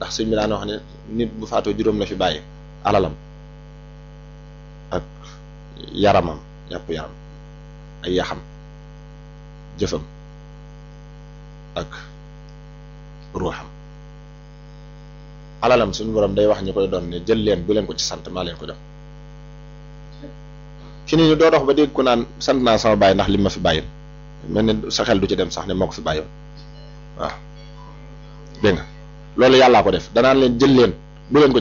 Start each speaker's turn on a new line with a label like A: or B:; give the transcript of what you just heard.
A: ndax sëñ bi daan wax ne nit bu faatoo juróom la fi bàyyi alalam ak yaramam yàpp yaram ay yaxam jëfam ak ruuxam alalam suñu borom day wax ñu koy doon ne jël leen bu leen ko ci sant maa leen ko jox fi ni ñu doo dox ba dégg ko naan sant naa sama bàyyi ndax li ma fi bàyyil mel ne sa xel du ci dem sax ne moo ko fi bàyyoon waaw dégg nga loolu yàllaa ko def danaan leen jël leen bu leen ko